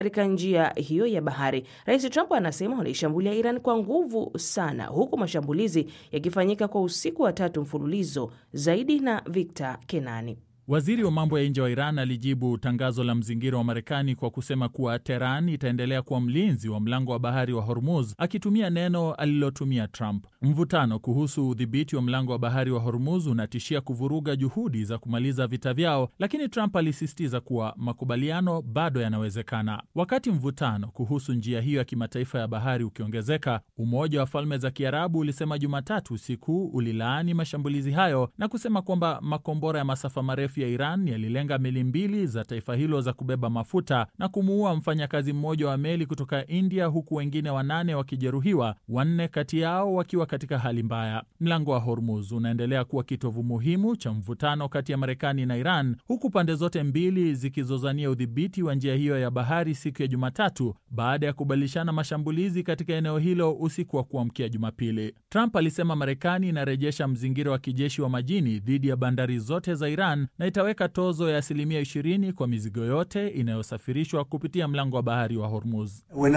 katika njia hiyo ya bahari. Rais Trump anasema wanaishambulia Iran kwa nguvu sana, huku mashambulizi yakifanyika kwa usiku wa tatu mfululizo. Zaidi na Victor Kenani. Waziri wa mambo ya nje wa Iran alijibu tangazo la mzingiro wa Marekani kwa kusema kuwa Teheran itaendelea kuwa mlinzi wa mlango wa bahari wa Hormuz, akitumia neno alilotumia Trump. Mvutano kuhusu udhibiti wa mlango wa bahari wa Hormuz unatishia kuvuruga juhudi za kumaliza vita vyao, lakini Trump alisisitiza kuwa makubaliano bado yanawezekana. Wakati mvutano kuhusu njia hiyo ya kimataifa ya bahari ukiongezeka, Umoja wa Falme za Kiarabu ulisema Jumatatu usiku ulilaani mashambulizi hayo na kusema kwamba makombora ya masafa marefu ya Iran yalilenga meli mbili za taifa hilo za kubeba mafuta na kumuua mfanyakazi mmoja wa meli kutoka India, huku wengine wanane wakijeruhiwa, wanne kati yao wakiwa katika hali mbaya. Mlango wa Hormuz unaendelea kuwa kitovu muhimu cha mvutano kati ya Marekani na Iran, huku pande zote mbili zikizozania udhibiti wa njia hiyo ya bahari siku ya Jumatatu baada ya kubadilishana mashambulizi katika eneo hilo usiku wa kuamkia Jumapili. Trump alisema Marekani inarejesha mzingiro wa kijeshi wa majini dhidi ya bandari zote za Iran na itaweka tozo ya asilimia 20 kwa mizigo yote inayosafirishwa kupitia mlango wa bahari wa Hormuz.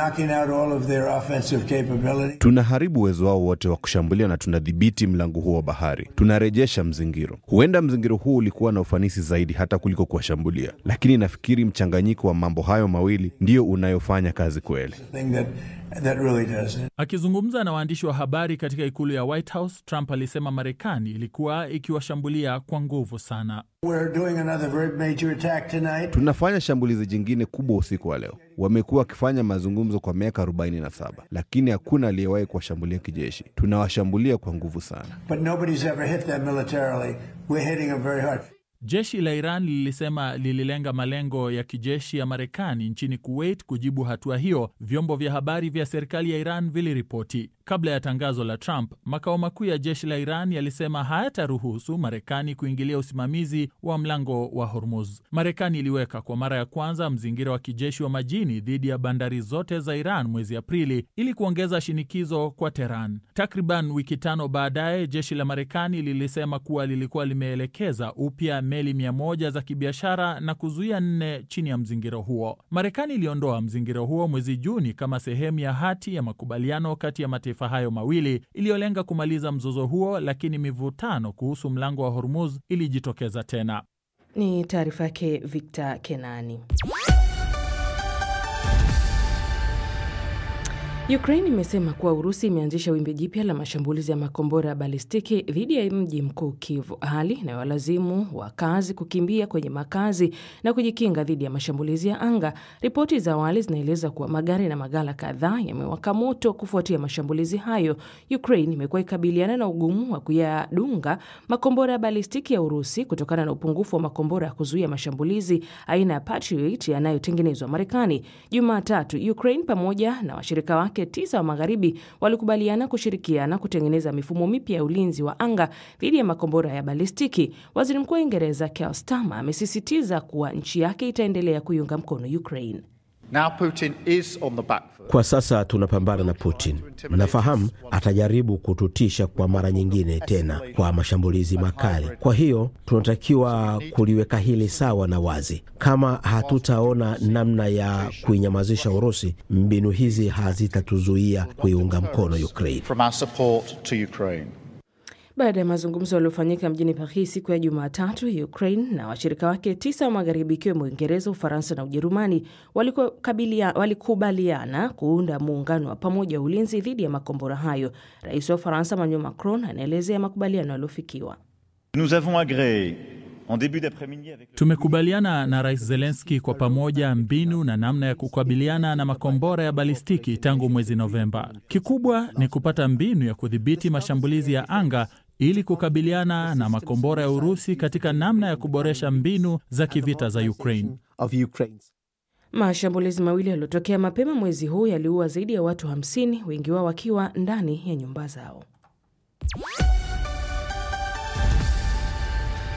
Tunaharibu uwezo wao wote wa kushambulia na tunadhibiti mlango huo wa bahari. Tunarejesha mzingiro. Huenda mzingiro huu ulikuwa na ufanisi zaidi hata kuliko kuwashambulia, lakini nafikiri mchanganyiko wa mambo hayo mawili ndiyo unayofanya kazi kweli. That really does it. Akizungumza na waandishi wa habari katika ikulu ya White House, Trump alisema Marekani ilikuwa ikiwashambulia kwa nguvu sana. We're doing another very major attack tonight. Tunafanya shambulizi jingine kubwa usiku wa leo. Wamekuwa wakifanya mazungumzo kwa miaka 47 lakini hakuna aliyewahi kuwashambulia kijeshi. Tunawashambulia kwa nguvu sana. But nobody's ever hit them militarily. We're hitting them very hard. Jeshi la Iran lilisema lililenga malengo ya kijeshi ya Marekani nchini Kuwait kujibu hatua hiyo, vyombo vya habari vya serikali ya Iran viliripoti. Kabla ya tangazo la Trump, makao makuu ya jeshi la Iran yalisema hayataruhusu Marekani kuingilia usimamizi wa mlango wa Hormuz. Marekani iliweka kwa mara ya kwanza mzingira wa kijeshi wa majini dhidi ya bandari zote za Iran mwezi Aprili ili kuongeza shinikizo kwa Teheran. Takriban wiki tano baadaye, jeshi la Marekani lilisema kuwa lilikuwa limeelekeza upya meli mia moja za kibiashara na kuzuia nne chini ya mzingiro huo. Marekani iliondoa mzingiro huo mwezi Juni kama sehemu ya hati ya makubaliano kati ya mataifa hayo mawili iliyolenga kumaliza mzozo huo, lakini mivutano kuhusu mlango wa Hormuz ilijitokeza tena. Ni taarifa yake Victor Kenani. Ukraine imesema kuwa Urusi imeanzisha wimbi jipya la mashambulizi ya makombora ya balistiki dhidi ya mji mkuu Kiev, hali inayowalazimu wakazi kukimbia kwenye makazi na kujikinga dhidi ya mashambulizi ya anga. Ripoti za awali zinaeleza kuwa magari na maghala kadhaa yamewaka moto kufuatia mashambulizi hayo. Ukraine imekuwa ikabiliana na ugumu wa kuyadunga makombora ya balistiki ya Urusi kutokana na upungufu wa makombora ya kuzuia mashambulizi aina ya Patriot yanayotengenezwa Marekani. Jumatatu, Ukraine pamoja na washirika wake tisa wa magharibi walikubaliana kushirikiana kutengeneza mifumo mipya ya ulinzi wa anga dhidi ya makombora ya balistiki. Waziri Mkuu wa Uingereza Keir Starmer amesisitiza kuwa nchi yake itaendelea kuiunga mkono Ukraine. Now Putin is on the back foot. Kwa sasa tunapambana na Putin. Nafahamu atajaribu kututisha kwa mara nyingine tena kwa mashambulizi makali. Kwa hiyo tunatakiwa kuliweka hili sawa na wazi. Kama hatutaona namna ya kuinyamazisha Urusi, mbinu hizi hazitatuzuia kuiunga mkono Ukraine. From our support to Ukraine. Baada ya mazungumzo yaliyofanyika mjini Paris siku ya Jumatatu, Ukraine na washirika wake tisa wa magharibi ikiwemo Uingereza, Ufaransa na Ujerumani walikubaliana kuunda muungano wa pamoja wa ulinzi dhidi ya makombora hayo. Rais wa Ufaransa Emmanuel Macron anaelezea makubaliano yaliyofikiwa. Nous avons agree en début d'après-midi avec Tumekubaliana na Rais Zelenski kwa pamoja mbinu na namna ya kukabiliana na makombora ya balistiki tangu mwezi Novemba. Kikubwa ni kupata mbinu ya kudhibiti mashambulizi ya anga ili kukabiliana na makombora ya Urusi katika namna ya kuboresha mbinu za kivita za Ukraine. Mashambulizi mawili yaliyotokea mapema mwezi huu yaliua zaidi ya watu 50, wengi wao wakiwa ndani ya nyumba zao.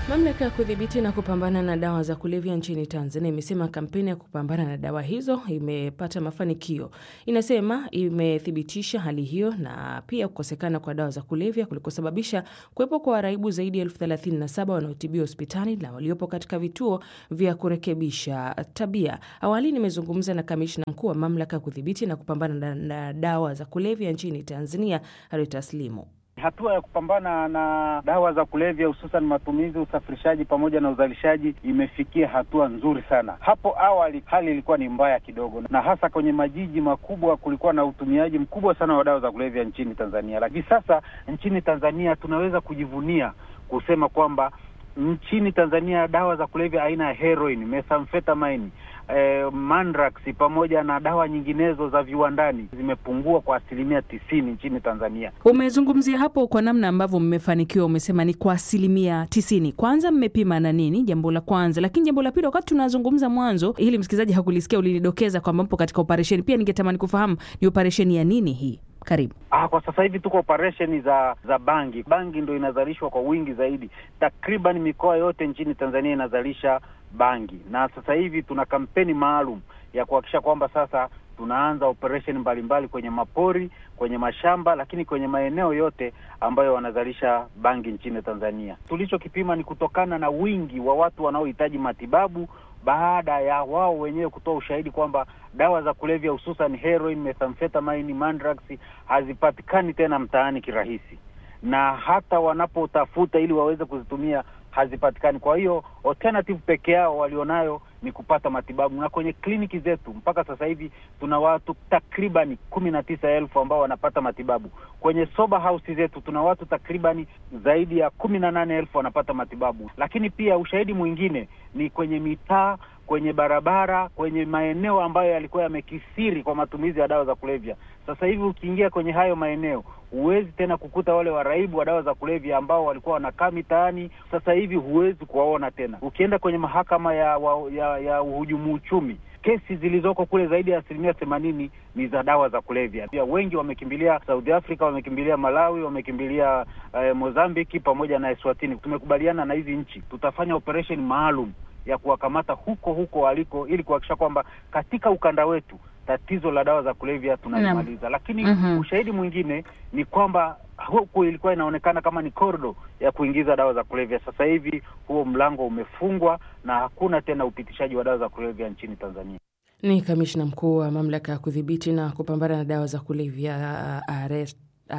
Mamlaka ya kudhibiti na kupambana na dawa za kulevya nchini Tanzania imesema kampeni ya kupambana na dawa hizo imepata mafanikio. Inasema imethibitisha hali hiyo na pia kukosekana kwa dawa za kulevya kulikosababisha kuwepo kwa waraibu zaidi ya elfu thelathini na saba wanaotibiwa hospitali na waliopo katika vituo vya kurekebisha tabia. Awali nimezungumza na kamishna mkuu wa mamlaka ya kudhibiti na kupambana na, na dawa za kulevya nchini Tanzania, Harita Slimu. Hatua ya kupambana na dawa za kulevya hususan matumizi, usafirishaji pamoja na uzalishaji imefikia hatua nzuri sana. Hapo awali hali ilikuwa ni mbaya kidogo, na hasa kwenye majiji makubwa kulikuwa na utumiaji mkubwa sana wa dawa za kulevya nchini Tanzania. Lakini sasa nchini Tanzania tunaweza kujivunia kusema kwamba nchini Tanzania dawa za kulevya aina ya heroin, methamphetamine Eh, mandrax pamoja na dawa nyinginezo za viwandani zimepungua kwa asilimia tisini nchini Tanzania. Umezungumzia hapo kwa namna ambavyo mmefanikiwa, umesema ni kwa asilimia tisini. Kwanza mmepima na nini? Jambo la kwanza, lakini jambo la pili, wakati tunazungumza mwanzo, ili msikilizaji hakulisikia, ulinidokeza kwamba mpo katika operesheni. Pia ningetamani kufahamu ni operesheni ya nini hii? Karibu. Ah, kwa sasa hivi tuko operesheni za za bangi. Bangi ndo inazalishwa kwa wingi zaidi, takriban mikoa yote nchini Tanzania inazalisha bangi, na sasa hivi tuna kampeni maalum ya kuhakikisha kwamba sasa tunaanza operesheni mbalimbali kwenye mapori, kwenye mashamba, lakini kwenye maeneo yote ambayo wanazalisha bangi nchini Tanzania. Tulichokipima ni kutokana na wingi wa watu wanaohitaji matibabu baada ya wao wenyewe kutoa ushahidi kwamba dawa za kulevya hususan heroin, methamphetamine, mandrax hazipatikani tena mtaani kirahisi, na hata wanapotafuta ili waweze kuzitumia hazipatikani. Kwa hiyo alternative peke yao walionayo ni kupata matibabu, na kwenye kliniki zetu mpaka sasa hivi tuna watu takribani kumi na tisa elfu ambao wanapata matibabu. Kwenye sober house zetu tuna watu takribani zaidi ya kumi na nane elfu wanapata matibabu. Lakini pia ushahidi mwingine ni kwenye mitaa, kwenye barabara, kwenye maeneo ambayo yalikuwa yamekisiri kwa matumizi ya dawa za kulevya. Sasa hivi ukiingia kwenye hayo maeneo huwezi tena kukuta wale waraibu wa dawa za kulevya ambao walikuwa wanakaa mitaani. Sasa hivi huwezi kuwaona tena. Ukienda kwenye mahakama ya wa, ya, ya uhujumu uchumi, kesi zilizoko kule zaidi ya asilimia themanini ni za dawa za kulevya. Pia wengi wamekimbilia South Africa, wamekimbilia Malawi, wamekimbilia eh, Mozambiki pamoja na Eswatini. Tumekubaliana na hizi nchi tutafanya operation maalum ya kuwakamata huko huko waliko ili kuhakikisha kwamba katika ukanda wetu tatizo la dawa za kulevya tunalimaliza. Lakini Mhm. ushahidi mwingine ni kwamba huku ilikuwa inaonekana kama ni kordo ya kuingiza dawa za kulevya. Sasa hivi huo mlango umefungwa na hakuna tena upitishaji wa dawa za kulevya nchini Tanzania. Ni kamishna mkuu wa mamlaka ya kudhibiti na kupambana na dawa za kulevya Are-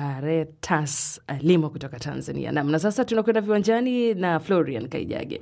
Aretas Limo kutoka Tanzania. Nam, na sasa tunakwenda viwanjani na Florian Kaijage.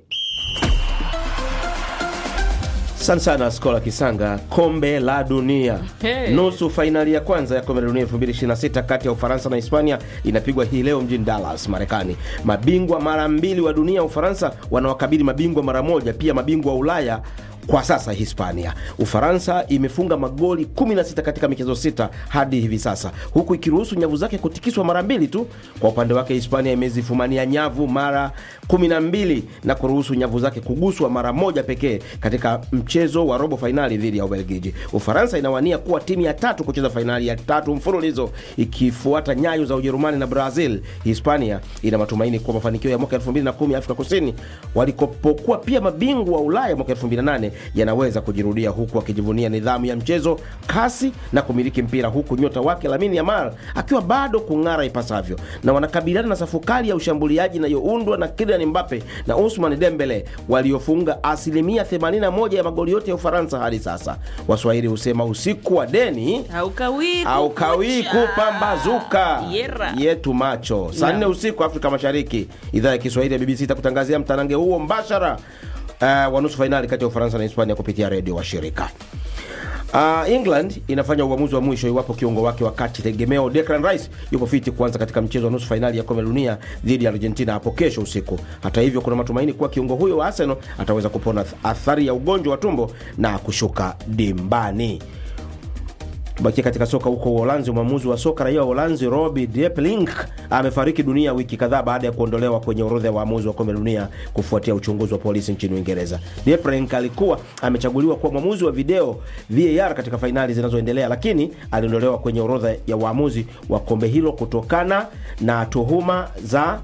Asante sana Skola Kisanga. Kombe la Dunia, Hey. nusu fainali ya kwanza ya kombe la dunia 2026 kati ya Ufaransa na Hispania inapigwa hii leo mjini Dallas, Marekani. Mabingwa mara mbili wa dunia Ufaransa wanawakabili mabingwa mara moja, pia mabingwa wa Ulaya kwa sasa Hispania. Ufaransa imefunga magoli 16 katika michezo sita hadi hivi sasa, huku ikiruhusu nyavu zake kutikiswa mara mbili tu. Kwa upande wake Hispania imezifumania nyavu mara 12 na kuruhusu nyavu zake kuguswa mara moja pekee katika mchezo wa robo fainali dhidi ya Ubelgiji. Ufaransa inawania kuwa timu ya tatu kucheza fainali ya tatu mfululizo ikifuata nyayo za Ujerumani na Brazil. Hispania ina matumaini kuwa mafanikio ya mwaka 2010 ya Afrika Kusini walikopokuwa pia mabingwa wa Ulaya mwaka 2008 yanaweza kujirudia, huku akijivunia nidhamu ya mchezo, kasi na kumiliki mpira, huku nyota wake Lamine Yamal akiwa bado kung'ara ipasavyo, na wanakabiliana na safu kali ya ushambuliaji inayoundwa na Kylian Mbappe na Ousmane Dembele waliofunga asilimia 81 ya magoli yote ya Ufaransa hadi sasa. Waswahili husema usiku wa deni Haukawii haukawii kukucha. kupambazuka Yera. yetu macho saa nne usiku Afrika Mashariki. Idhaa ya Kiswahili ya BBC itakutangazia mtanange huo mbashara uh, wa nusu fainali kati ya Ufaransa na Hispania kupitia redio wa shirika. Uh, England inafanya uamuzi wa mwisho iwapo kiungo wake wa kati tegemeo Declan Rice yupo fiti kuanza katika mchezo wa nusu fainali ya kombe la dunia dhidi ya Argentina hapo kesho usiku. Hata hivyo, kuna matumaini kuwa kiungo huyo wa Arsenal ataweza kupona athari ya ugonjwa wa tumbo na kushuka dimbani. Tubakia katika soka huko Uholanzi. Mwamuzi wa soka raia wa Uholanzi Robbie Deplink amefariki dunia wiki kadhaa baada ya kuondolewa kwenye orodha ya waamuzi wa kombe la dunia kufuatia uchunguzi wa polisi nchini Uingereza. Deplink alikuwa amechaguliwa kuwa mwamuzi wa video VAR katika fainali zinazoendelea, lakini aliondolewa kwenye orodha ya waamuzi wa kombe hilo kutokana na tuhuma za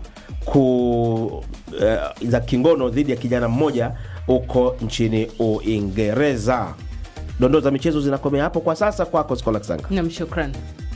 ku, eh, za kingono dhidi ya kijana mmoja huko nchini Uingereza. Dondoo za michezo zinakomea hapo kwa sasa. Kwako Skola Sanga. Nam, shukran.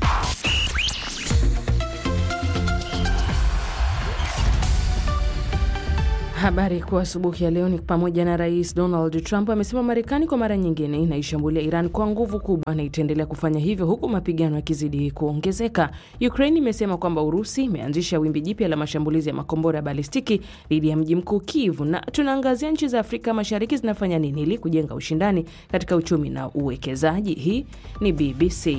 Habari kwa asubuhi ya leo ni pamoja na Rais Donald Trump amesema Marekani kwa mara nyingine inaishambulia Iran kwa nguvu kubwa na itaendelea kufanya hivyo huku mapigano yakizidi kuongezeka. Ukraine imesema kwamba Urusi imeanzisha wimbi jipya la mashambulizi ya makombora ya balistiki dhidi ya mji mkuu Kiev, na tunaangazia nchi za Afrika Mashariki zinafanya nini ili kujenga ushindani katika uchumi na uwekezaji. Hii ni BBC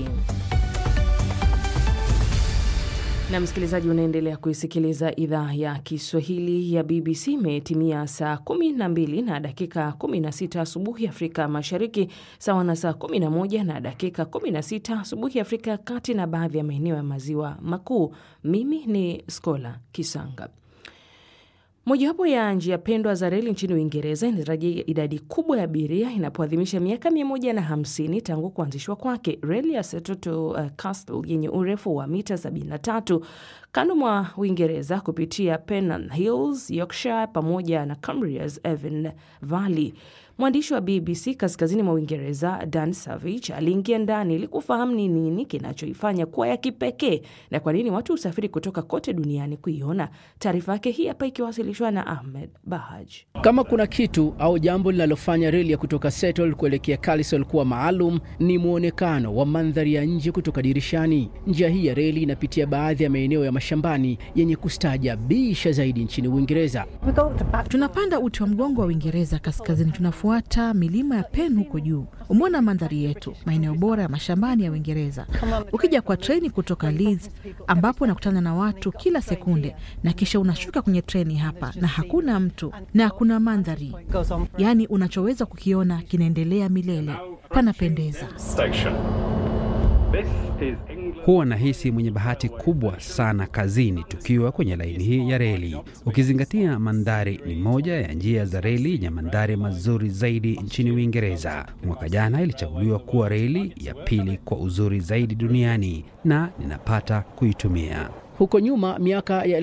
na msikilizaji, unaendelea kuisikiliza idhaa ya Kiswahili ya BBC. Imetimia saa 12 na dakika 16 asubuhi Afrika Mashariki, sawa na saa 11 na dakika 16 asubuhi Afrika ya Kati na baadhi ya maeneo ya Maziwa Makuu. Mimi ni Skola Kisanga. Mojawapo ya njia pendwa za reli nchini Uingereza inatarajia idadi kubwa ya abiria inapoadhimisha miaka 150 tangu kuanzishwa kwake. Reli ya Seto uh, Castle yenye urefu wa mita 73 kando mwa Uingereza kupitia Pennant Hills, Yorkshire pamoja na Cumbria's Avon Valley. Mwandishi wa BBC kaskazini mwa Uingereza Dan Savage aliingia ndani ili kufahamu ni nini kinachoifanya kuwa ya kipekee na kwa nini watu husafiri kutoka kote duniani kuiona. Taarifa yake hii hapa ikiwasilishwa na Ahmed Bahaj. Kama kuna kitu au jambo linalofanya reli ya kutoka Settle kuelekea Calisol kuwa maalum ni mwonekano wa mandhari ya nje kutoka dirishani. Njia hii ya reli inapitia baadhi ya maeneo ya mashambani yenye kustaajabisha zaidi nchini Uingereza. Tunapanda uti wa mgongo wa Uingereza kaskazini, tunafuata milima ya Pen huko juu. Umeona mandhari yetu, maeneo bora ya mashambani ya Uingereza. Ukija kwa treni kutoka Leeds, ambapo unakutana na watu kila sekunde, na kisha unashuka kwenye treni hapa na hakuna mtu na kuna mandhari, yaani unachoweza kukiona kinaendelea milele. Panapendeza. Huwa nahisi mwenye bahati kubwa sana kazini tukiwa kwenye laini hii ya reli, ukizingatia mandhari ni moja ya njia za reli yenye mandhari mazuri zaidi nchini Uingereza. Mwaka jana ilichaguliwa kuwa reli ya pili kwa uzuri zaidi duniani na ninapata kuitumia. Huko nyuma miaka ya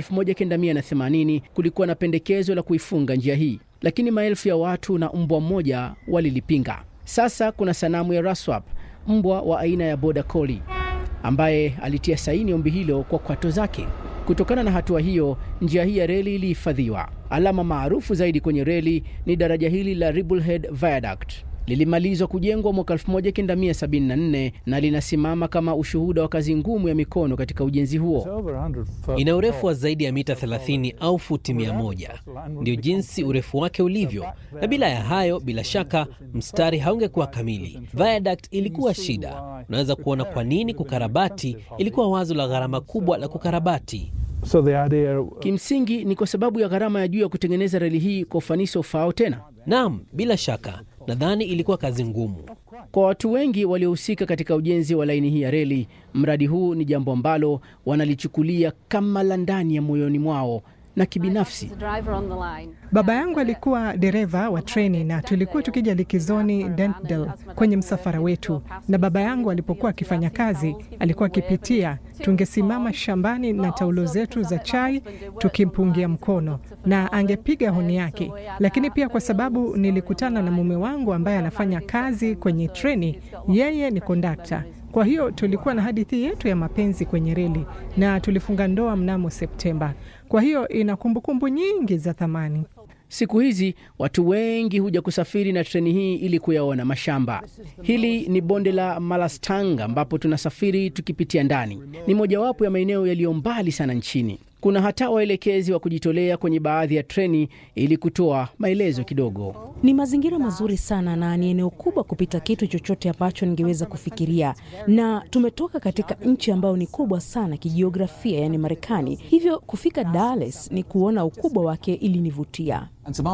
1980 kulikuwa na pendekezo la kuifunga njia hii, lakini maelfu ya watu na mbwa mmoja walilipinga. Sasa kuna sanamu ya Raswap, mbwa wa aina ya Border Collie ambaye alitia saini ombi hilo kwa kwato zake. Kutokana na hatua hiyo, njia hii ya reli ilihifadhiwa. Alama maarufu zaidi kwenye reli ni daraja hili la Ribblehead Viaduct. Lilimalizwa kujengwa mwaka 1974 na linasimama kama ushuhuda wa kazi ngumu ya mikono katika ujenzi huo. Ina urefu wa zaidi ya mita 30 au futi 100. Ndio jinsi urefu wake ulivyo, na bila ya hayo, bila shaka mstari haungekuwa kamili. Viaduct ilikuwa shida. Unaweza kuona kwa nini kukarabati ilikuwa wazo la gharama kubwa la kukarabati. So the idea... kimsingi ni kwa sababu ya gharama ya juu ya kutengeneza reli hii kwa ufanisi ufaao tena. Naam, bila shaka nadhani ilikuwa kazi ngumu kwa watu wengi waliohusika katika ujenzi wa laini hii ya reli. Mradi huu ni jambo ambalo wanalichukulia kama la ndani ya moyoni mwao na kibinafsi. Baba yangu alikuwa dereva wa treni na tulikuwa tukija likizoni Dentdale kwenye msafara wetu, na baba yangu alipokuwa akifanya kazi alikuwa akipitia, tungesimama shambani na taulo zetu za chai tukimpungia mkono na angepiga honi yake. Lakini pia kwa sababu nilikutana na mume wangu ambaye anafanya kazi kwenye treni, yeye ni kondakta kwa hiyo tulikuwa na hadithi yetu ya mapenzi kwenye reli na tulifunga ndoa mnamo Septemba. Kwa hiyo ina kumbukumbu nyingi za thamani. Siku hizi watu wengi huja kusafiri na treni hii ili kuyaona mashamba. Hili ni bonde la Malastang ambapo tunasafiri tukipitia ndani. Ni mojawapo ya maeneo yaliyo mbali sana nchini. Kuna hata waelekezi wa kujitolea kwenye baadhi ya treni ili kutoa maelezo kidogo. Ni mazingira mazuri sana na ni eneo kubwa kupita kitu chochote ambacho ningeweza kufikiria, na tumetoka katika nchi ambayo ni kubwa sana kijiografia, yani Marekani. Hivyo kufika Dallas ni kuona ukubwa wake ilinivutia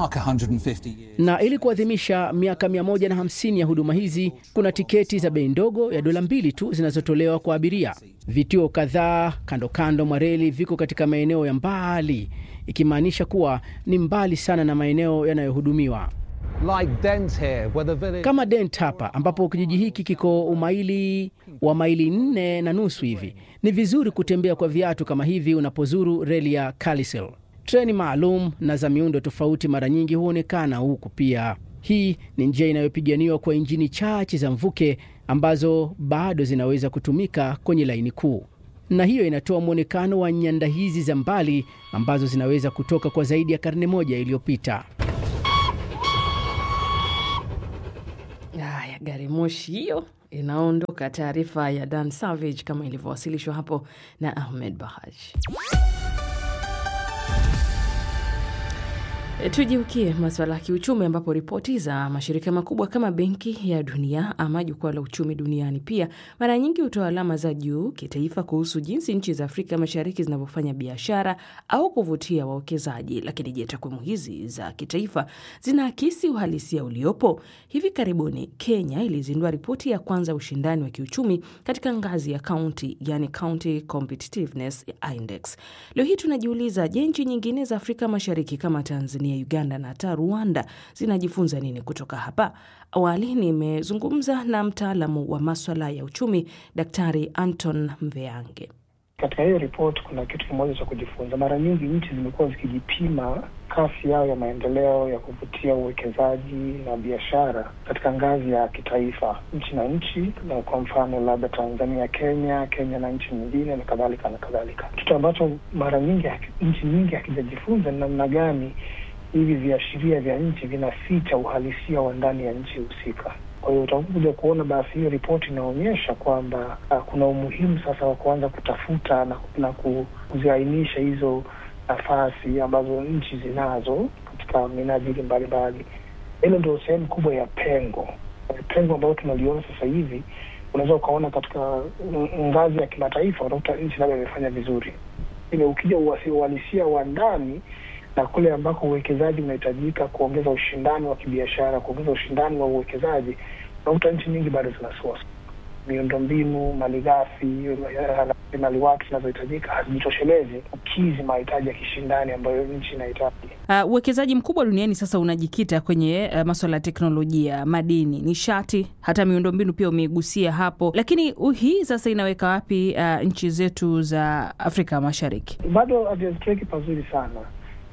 na ili kuadhimisha miaka 150 ya huduma hizi, kuna tiketi za bei ndogo ya dola mbili tu zinazotolewa kwa abiria. Vituo kadhaa kando kando mwa reli viko katika maeneo ya mbali, ikimaanisha kuwa ni mbali sana na maeneo yanayohudumiwa like Dent here, where the village... kama Dent hapa ambapo kijiji hiki kiko umaili wa maili nne na nusu hivi. Ni vizuri kutembea kwa viatu kama hivi unapozuru reli ya Calisel. Treni maalum na za miundo tofauti mara nyingi huonekana huku pia. Hii ni njia inayopiganiwa kwa injini chache za mvuke ambazo bado zinaweza kutumika kwenye laini kuu, na hiyo inatoa mwonekano wa nyanda hizi za mbali ambazo zinaweza kutoka kwa zaidi ya karne moja iliyopita. Haya, gari moshi hiyo inaondoka. Taarifa ya Dan Savage kama ilivyowasilishwa hapo na Ahmed Bahaj. Tugeukie masuala ya kiuchumi ambapo ripoti za mashirika makubwa kama Benki ya Dunia ama Jukwaa la Uchumi Duniani pia mara nyingi hutoa alama za juu kitaifa kuhusu jinsi nchi za Afrika Mashariki zinavyofanya biashara au kuvutia wawekezaji. Lakini je, takwimu hizi za kitaifa zinaakisi uhalisia uliopo? Hivi karibuni Kenya ilizindua ripoti ya kwanza ushindani wa kiuchumi katika ngazi ya kaunti, yani County Competitiveness Index. Leo hii tunajiuliza, je, nchi nyingine za Afrika Mashariki kama Tanzania Uganda na hata Rwanda zinajifunza nini kutoka hapa? Awali nimezungumza na mtaalamu wa maswala ya uchumi Daktari Anton Mveange. Katika hiyo ripoti kuna kitu kimoja cha kujifunza. Mara nyingi nchi zimekuwa zikijipima kasi yao ya maendeleo ya kuvutia uwekezaji na biashara katika ngazi ya kitaifa, nchi na nchi, na kwa mfano labda Tanzania, Kenya, Kenya na nchi nyingine na kadhalika na kadhalika. Kitu ambacho mara nyingi nchi nyingi hakijajifunza ni namna gani hivi viashiria vya nchi vinaficha uhalisia wa ndani ya nchi husika. Kwa hiyo utakuja kuona basi hiyo ripoti inaonyesha kwamba uh, kuna umuhimu sasa wa kuanza kutafuta na, na kuziainisha hizo nafasi ambazo nchi zinazo katika minajili mbalimbali. Hilo ndio sehemu kubwa ya pengo, pengo ambayo tunaliona sasa hivi. Unaweza ukaona katika ngazi ya kimataifa unakuta nchi labda imefanya vizuri, ile ukija uhalisia wa ndani na kule ambako uwekezaji unahitajika kuongeza ushindani wa kibiashara, kuongeza ushindani wa uwekezaji, unakuta nchi nyingi bado zinasuasua. Miundombinu, malighafi, maliwatu zinazohitajika hazijitoshelezi kukizi mahitaji ya kishindani ambayo nchi inahitaji. Uwekezaji uh, mkubwa duniani sasa unajikita kwenye uh, maswala ya teknolojia, madini, nishati, hata miundombinu pia umeigusia hapo, lakini uh, hii sasa inaweka wapi uh, nchi zetu za Afrika Mashariki? Bado haziweki pazuri sana.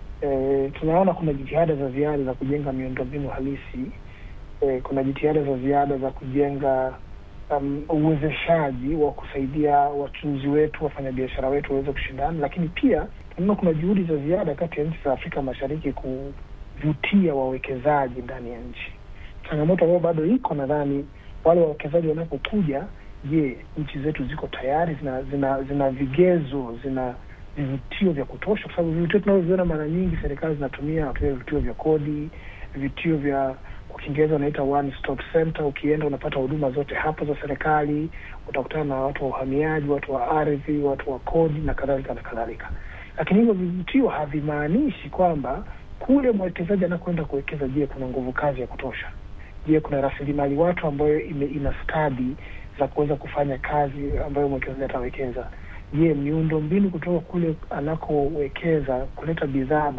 E, tunaona kuna jitihada za ziada za kujenga miundombinu halisi. E, kuna jitihada za ziada za kujenga um, uwezeshaji wa kusaidia wachuuzi wetu, wafanyabiashara wetu waweze kushindana, lakini pia tunaona kuna juhudi za ziada kati ya nchi za Afrika Mashariki kuvutia wawekezaji ndani ya nchi. Changamoto ambayo bado iko, nadhani wale wawekezaji wanapokuja, je, nchi zetu ziko tayari, zina zina, zina vigezo, zina vivutio vya kutosha, kwa sababu vivutio tunavyoviona mara nyingi serikali zinatumia natumia vivutio vya kodi, vivutio vya kwa Kiingereza wanaita one stop center. Ukienda unapata huduma zote hapo za serikali, utakutana na watu wa uhamiaji, watu wa ardhi, watu wa kodi na kadhalika na kadhalika. Lakini hivyo vivutio havimaanishi kwamba kule mwekezaji anakwenda kuwekeza, je, kuna nguvu kazi ya kutosha? Je, kuna rasilimali watu ambayo ime, ina stadi za kuweza kufanya kazi ambayo mwekezaji atawekeza Je, miundo mbinu kutoka kule anakowekeza kuleta bidhaa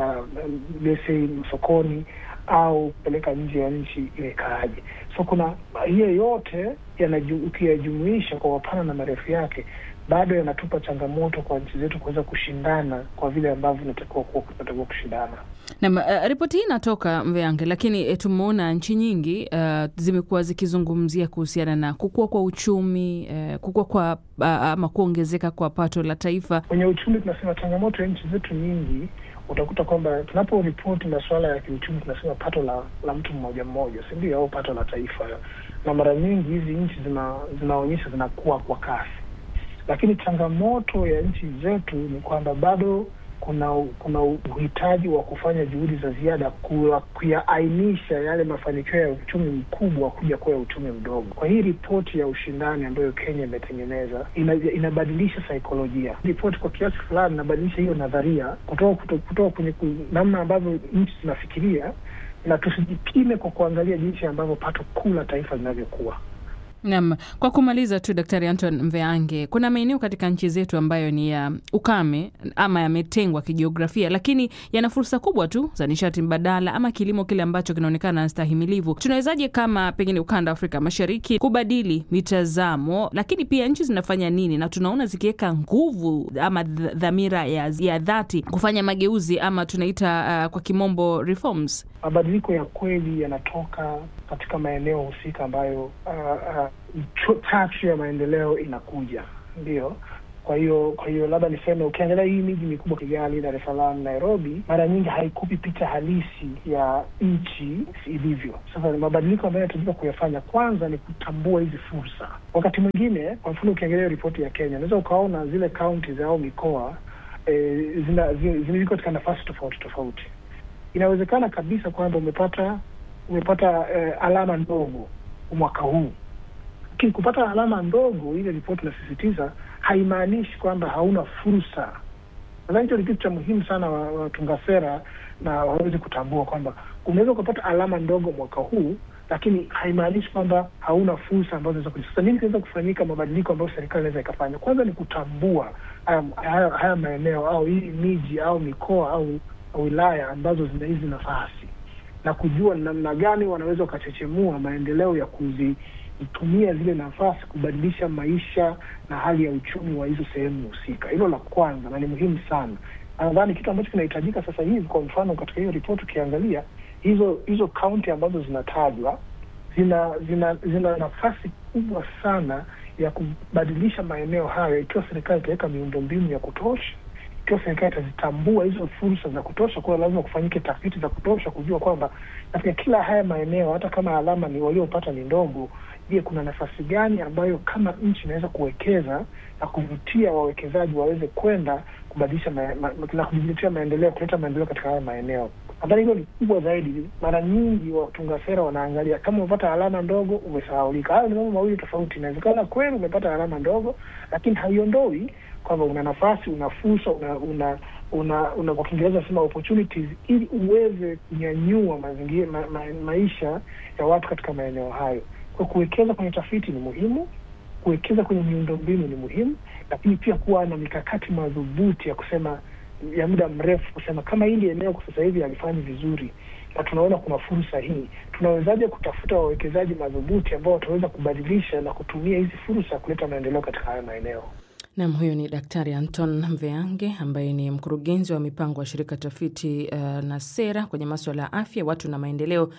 lesei sokoni au kupeleka nje ya nchi imekaaje? So kuna hiyo yote ukiyajumuisha kwa mapana na marefu yake, bado yanatupa changamoto kwa nchi zetu kuweza kushindana kwa vile ambavyo inatakiwa kuwa tunatakiwa kushindana. Na uh, ripoti hii inatoka Mveange, lakini tumeona nchi nyingi uh, zimekuwa zikizungumzia kuhusiana na kukua kwa uchumi uh, kukua kwa uh, ama kuongezeka kwa pato la taifa. Kwenye uchumi tunasema changamoto ya nchi zetu nyingi, utakuta kwamba tunaporipoti masuala ya kiuchumi tunasema pato la, la mtu mmoja mmoja, si ndio? Au pato la taifa, na mara nyingi hizi nchi zina, zinaonyesha zinakuwa kwa kasi, lakini changamoto ya nchi zetu ni kwamba bado kuna kuna uhitaji wa kufanya juhudi za ziada kuyaainisha yale mafanikio ya uchumi mkubwa kuja kuwa ya uchumi mdogo. Kwa hii ripoti ya ushindani ambayo Kenya imetengeneza ina, inabadilisha saikolojia. Ripoti kwa kiasi fulani inabadilisha hiyo nadharia kutoka kutoka kwenye namna ambavyo nchi zinafikiria, na tusijipime kwa kuangalia jinsi ambavyo pato kuu la taifa linavyokuwa Naam, kwa kumaliza tu, Daktari Anton Mveange, kuna maeneo katika nchi zetu ambayo ni ya ukame ama yametengwa kijiografia, lakini yana fursa kubwa tu za nishati mbadala ama kilimo kile ambacho kinaonekana na stahimilivu. Tunawezaje kama pengine ukanda wa Afrika Mashariki kubadili mitazamo, lakini pia nchi zinafanya nini, na tunaona zikiweka nguvu ama th- dhamira ya, ya dhati kufanya mageuzi ama tunaita uh, kwa kimombo reforms? Mabadiliko ya kweli yanatoka katika maeneo husika ambayo uh, uh, chachu ya maendeleo inakuja, ndio. Kwa hiyo kwa hiyo labda niseme, ukiangalia hii miji mikubwa Kigali, Dar es Salaam, Nairobi, mara nyingi haikupi picha halisi ya nchi ilivyo. Sasa ni mabadiliko ambayo yanahitajika kuyafanya, kwanza ni kutambua hizi fursa. Wakati mwingine, kwa mfano, ukiangalia ripoti ya Kenya, unaweza ukaona zile counties au mikoa eh, zina ziko katika nafasi tofauti tofauti. Inawezekana kabisa kwamba umepata umepata eh, alama ndogo mwaka huu, lakini kupata alama ndogo, ile ripoti inasisitiza haimaanishi kwamba hauna fursa. Nadhani hicho ni kitu cha muhimu sana watunga wa sera na waweze kutambua kwamba unaweza ukapata alama ndogo mwaka huu, lakini haimaanishi kwamba hauna fursa ambazo zinaweza kuja. Sasa nini kinaweza kufanyika, mabadiliko ambayo serikali inaweza ikafanya? Kwanza ni kutambua haya, haya, haya maeneo au hii miji au mikoa au wilaya ambazo zina hizi nafasi na kujua namna gani wanaweza wakachechemua maendeleo ya kuzitumia zile nafasi kubadilisha maisha na hali ya uchumi wa hizo sehemu husika. Hilo la kwanza, na ni muhimu sana. Nadhani kitu ambacho kinahitajika sasa hivi, kwa mfano, katika hiyo ripoti ukiangalia hizo hizo kaunti ambazo zinatajwa zina zina zina nafasi kubwa sana ya kubadilisha maeneo hayo, ikiwa serikali itaweka miundombinu ya kutosha ikiwa serikali itazitambua hizo fursa za kutosha, kuwa lazima kufanyike tafiti za kutosha kujua kwamba katika kila haya maeneo, hata kama alama ni waliopata ni ndogo, je, kuna nafasi gani ambayo kama nchi inaweza kuwekeza na kuvutia wawekezaji waweze kwenda kubadilisha ma, ma, na kujiletea maendeleo, kuleta maendeleo katika haya maeneo. Nadhani hilo ni kubwa zaidi. Mara nyingi watunga sera wanaangalia kama umepata alama ndogo, umesahaulika. Hayo ni mambo mawili tofauti. Inawezekana kweli umepata alama ndogo, lakini haiondoi kwamba una nafasi, una fursa, una una una, una kwa Kiingereza nasema opportunities, ili uweze kunyanyua mazingira ma, ma, maisha ya watu katika maeneo hayo. Kwa kuwekeza kwenye tafiti ni muhimu, kuwekeza kwenye miundombinu ni muhimu, lakini pia kuwa na mikakati madhubuti ya kusema ya muda mrefu, kusema kama hili eneo kwa sasa hivi halifanyi vizuri na tunaona kuna fursa hii, tunawezaje kutafuta wawekezaji madhubuti ambao wataweza kubadilisha na kutumia hizi fursa kuleta maendeleo katika haya maeneo. Nam, huyo ni Daktari Anton Mveange ambaye ni mkurugenzi wa mipango wa shirika tafiti uh, na sera kwenye maswala ya afya, watu na maendeleo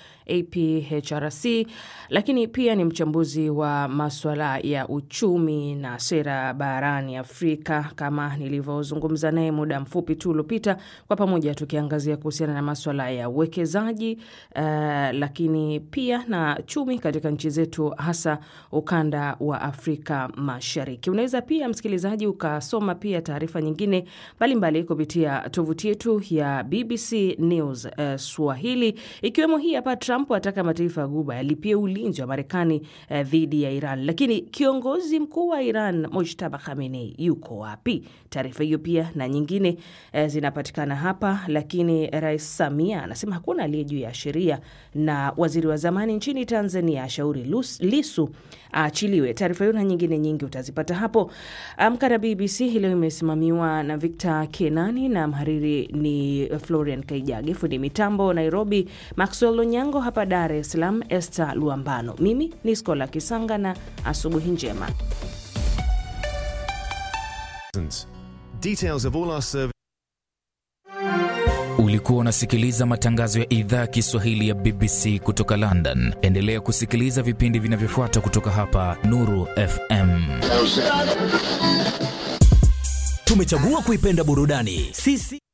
APHRC, lakini pia ni mchambuzi wa maswala ya uchumi na sera barani Afrika, kama nilivyozungumza naye muda mfupi tu uliopita, kwa pamoja tukiangazia kuhusiana na maswala ya uwekezaji uh, lakini pia na chumi katika nchi zetu, hasa ukanda wa Afrika Mashariki. Unaweza pia msikilizaji ukasoma pia taarifa nyingine mbalimbali kupitia tovuti yetu ya BBC News uh, Swahili, ikiwemo hii hapa: Trump ataka mataifa ya Guba yalipie ulinzi wa Marekani uh, dhidi ya Iran, lakini kiongozi mkuu wa Iran Mojtaba Khamenei yuko wapi? Taarifa hiyo pia na nyingine uh, zinapatikana hapa, lakini Rais Samia anasema hakuna aliye juu ya sheria, na waziri wa zamani nchini Tanzania ashauri Lisu aachiliwe. Taarifa hiyo na nyingine nyingi utazipata hapo. Amka na BBC hii leo imesimamiwa na Victor Kenani na mhariri ni Florian Kaijage, fundi mitambo Nairobi Maxwell Onyango, hapa Dar es Salaam Esther Luambano, mimi ni Skola Kisanga na asubuhi njema. Details of all our service Ulikuwa unasikiliza matangazo ya idhaa ya Kiswahili ya BBC kutoka London. Endelea kusikiliza vipindi vinavyofuata kutoka hapa Nuru FM. Tumechagua kuipenda burudani sisi